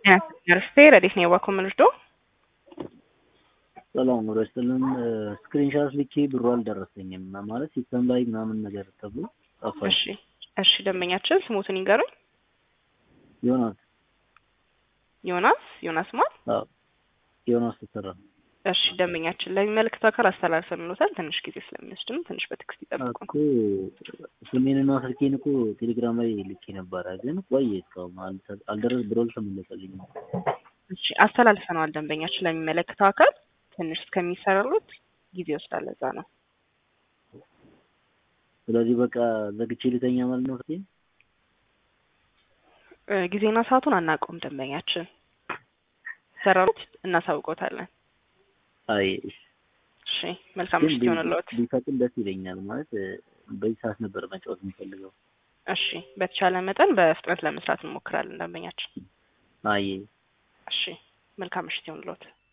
ነርፌ ረዴት ነው የዋኮ ምንርዶ ሰላም ወደ ስጥልን ስክሪንሻት ልኬ ብሩ አልደረሰኝም ማለት ሲስተም ላይ ምናምን ነገር ተብሎ ጠፋሽ። እሺ እሺ ደንበኛችን ስሙትን ይንገሩኝ። ዮናስ ዮናስ ዮናስ ማን? አዎ ዮናስ ተሰራ እሺ ደንበኛችን ለሚመለከተው አካል አስተላልፈንሎታል። ትንሽ ጊዜ ስለሚወስድ ነው። ትንሽ በቴክስት ይጠብቁ። እኮ ስሜንና ስልኬን እኮ ቴሌግራም ላይ ልኬ ነበረ፣ ግን ቆየ እስካሁን አልተ- አልደረስ ብሎ አልተመለሰልኝም። እሺ አስተላልፈነዋል። ደንበኛችን ለሚመለከተው አካል ትንሽ እስከሚሰራሉት ጊዜ ይወስዳል። ለዛ ነው። ስለዚህ በቃ ዘግቼ ልተኛ ማለት ነው ስልኬን። እ፣ ጊዜና ሰዓቱን አናውቀውም። ደንበኛችን ሰራሉት እናሳውቆታለን። አይ እሺ መልካም ግን ምሽት ይሆንልዎት። ቢፈቅድ ደስ ይለኛል። ማለት እ፣ በዚህ ሰዓት ነበር መጫወት የሚፈልገው። እሺ በተቻለ መጠን በፍጥነት ለመስራት እንሞክራለን። ደንበኛችን አይ እሺ መልካም ምሽት ይሆንልዎት።